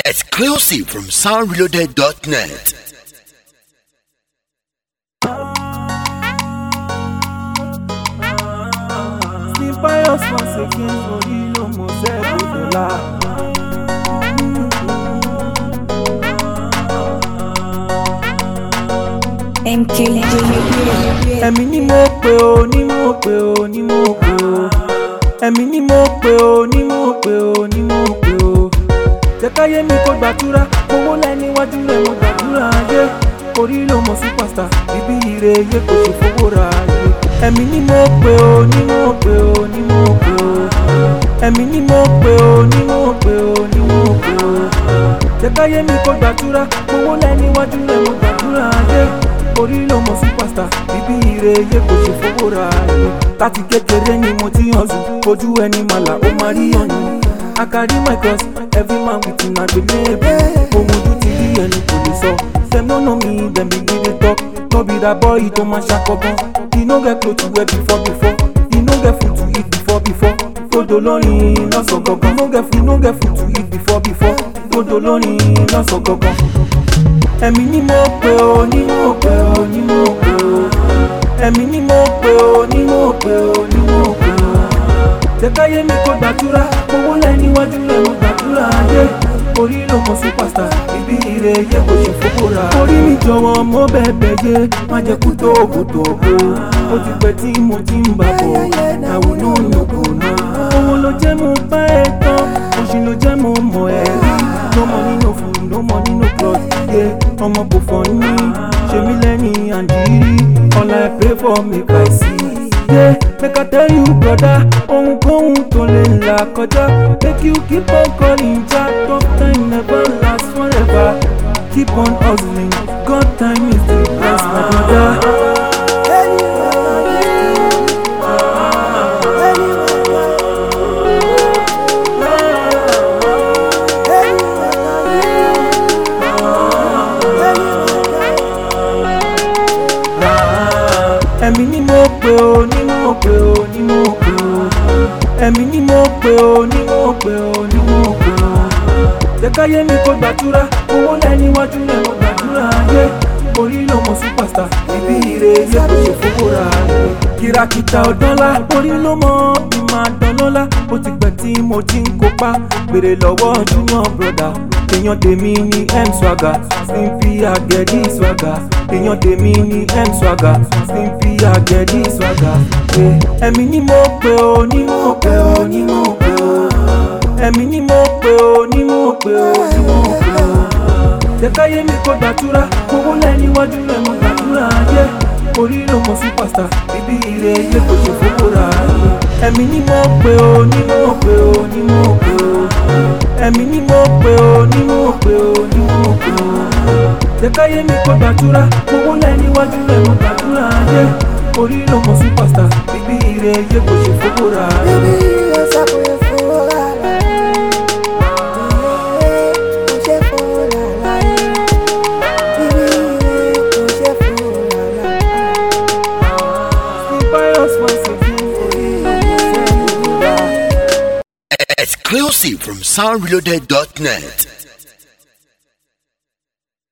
Exclusive from soundreloaded.net. Steve Pius once again for you almost every dollar. Ẹ̀mí ni mo pè ó ní mo pè ó ní mo pè ó. Ẹ̀mí ni mo pè ó ní mo pè ó ní mo pè ó. Jẹ́káyé mi kó gbàdúrà, owó lẹ́ níwájú rẹ̀ mo gbàdúrà ayé. Orí ló mọ superstar, bíbí ire yé kò ṣe fowó ra ayé. Ẹ̀mí ni mo pè ó ní mo pè ó ní mo pè ó. Ẹ̀mí ni mo pè ó ní mo pè ó ní mo pè ó. Jẹ́káyé mi kó gbàdúrà, owó lẹ́ níwájú rẹ̀ mo gbàdúrà ayé. Orí ló mọ superstar, bíbí ire yé kò ṣe fowó ra ayé. Láti kékeré ni mo ti hàn sùn, ojú ẹni màlà ó máa rí ọ̀yàn. I carry my cross, every man with him agbelebe. Ohun ojú ti rí ẹni kò lè sọ. Dem no know me, dem begin dey talk. No be that boy tó máa ṣàkọ́gbọ́n. He no get cloth to wear before before. He no get food to eat before before. Dodo lórin lọ́sàn gangan. No get food, no get food to eat before before. Dodo lórin lọ́sàn gangan. Ẹ̀mí ni mo pè ó, ní mo pè ó, ní mo pè ó. Ẹ̀mí ni mo pè ó, ní mo pè ó, ní mo pè ó jẹ́káyé mi kó gbàdúrà owó lẹ́ níwájú rẹ̀ mo gbàdúrà ayé orí ló mọ superstar ibi ire yẹ kò ṣe fowó ra. orí mi jọ̀wọ́ mo bẹ̀bẹ̀ yé má jẹ́ kú tó ògùdò o ó ti pẹ́ tí mo ti ń bà bọ̀ àwọn náà yòókù náà. owó ló jẹ́ mo bá ẹ tán oṣù ló jẹ́ mo mọ̀ ẹ́ rí no money no food no money no cloth yé ọmọ kò fọ́ ní ṣe mí lẹ́yìn àǹdírí all I pray for make I see yeah, make I tell you brother ohunkóhun tó lè là kọjá make you keep on calling ja tough time never last forever keep on hustling God time is the best my brother. ẹ̀mí ni mo pè ó ní mo pè ó ní mo pè ó ẹ̀mí ni mo pè ó ní mo pè ó ní mo pè ó jẹ́káyé mi kó gbàdúrà owó lẹ́ níwájú rẹ̀ mo gbàdúrà ayé orí ló mọ superstar ibi ire yẹ kó ṣe fowó ra ayé kìràkìtà ọ̀dọ́lá orí ló mọ ìmọ̀ àdánlọ́lá ó ti pẹ́ tí mo ti ń kópa gbèrè lọ́wọ́ junior brother èèyàn tèmi ní m swagger stimpy agẹ̀dí swagger èèyàn tèmi ní m swagger stimpy agẹ̀dí swagger. ẹ̀mí ni mo pè ó ní mo pè ó ní mo pè ó ẹ̀mí ni mo pè ó ní mo pè ó ní mo pè ó. jẹ́káyé mi kó gbàdúrà owó lẹ́ níwájú rẹ̀ mo gbàdúrà ayé orí ló mọ superstar bíbí ire yẹ kò ṣe fowó ra ayé. ẹ̀mí ni mo pè ó ní mo pè ó ní mo pè ó ẹ̀mí ni mo pè ó ní mo pè ó ní mo pè ó. jẹ́káyé mi kó gbàdúrà owó lẹ́ níwájú rẹ̀ mo gbàdúrà ayé orí ló mọ superstar bíbí ire yẹ kò ṣe fowó ra ayé. Steve Pius once again for you almost every dollar. Exclusive from soundreloaded.net.